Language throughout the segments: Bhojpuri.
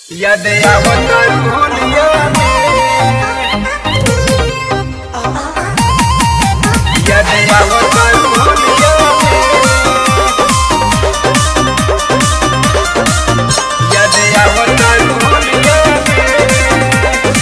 याद आवत होलिया में याद आवत होलिया में याद आवत होलिया में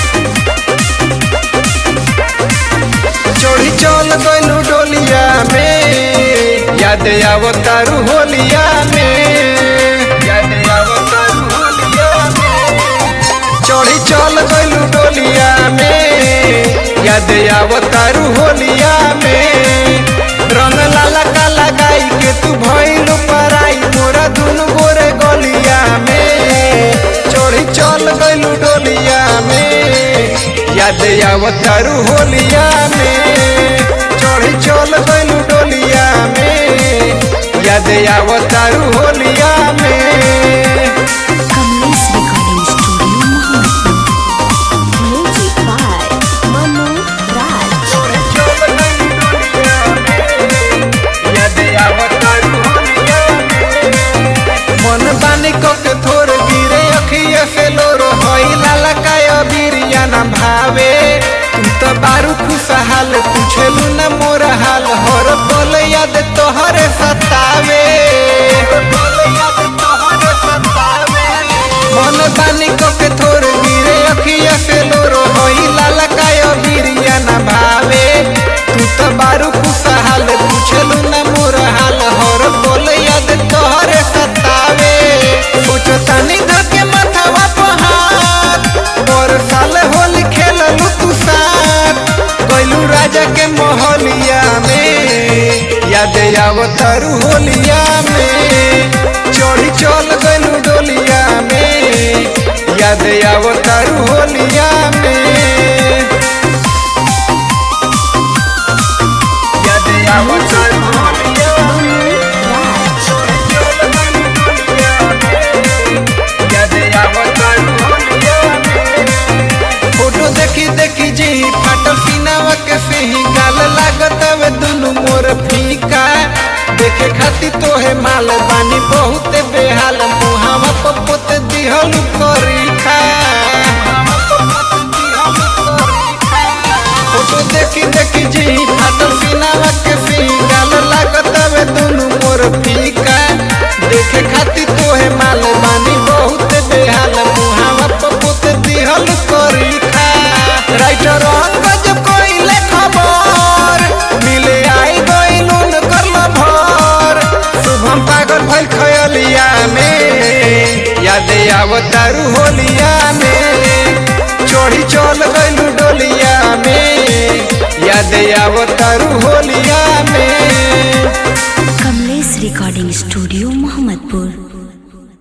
चोरी चल गइलू डोलिया में याद आवतारू होलिया में याद आवतारू होलिया में चोरी चल गइलू डोलिया में याद आवतारू होलिया में रंग लाला का लगाई के तू भइलू पराई मोरा दुनु गोरे गलिया में चोरी चल गइलू डोलिया में याद आवतारू होलिया में चढ़ी चल गइलू डोलिया में याद आवतारू होलिया में Kamlesh recording studio Mohammadpur music by Manu Raj चल गइलू डोलिया में याद आवतारू होलिया में मन बानी को के थोर गिरे अखिया से लोर होइला लकाय बिरिया न भावे तू तो बारू खुशहाल पूछलू न मोर हाल हर पल याद तोहरे सतावे मन बानी को के थोर गिरे अखिया से लोर होइला लकाय बिरिया न भावे तू तो बारू खुशहाल पूछलू न मोर हाल हर पल याद तोहरे सतावे सोचो तनी धके माथवा पहाड़ और साल होली खेललू तू साथ कैलू राजा के मोहलिया में याद आवतारू होलिया में चढ़ी चल गइलू डोलिया में याद आवतारू होलिया में याद आवतारू होलिया में राज फोटो देखी देखी जी फाटल सीनावा के सिही गाल लागत हवे दुनु मोर फीका देखे खाती तोहे माल बानी बहुत बेहाल मुहावा पपोत दिहल करी खा फोटो देखी देखी जी फाटल सीनावा के सिही गाल लागत हवे दुनु मोर फीका देखे खाती तोहे माल बानी बहुत बेहाल मुहावा पपोत दिहल करी खा राइटर अंगज कोइले खबर मिले आई गइलू न करला भर शुभम पागल भइल खयलिया में याद आवतारू होलिया में चढ़ी चल गइलू डोलिया में याद आवतारू होलिया में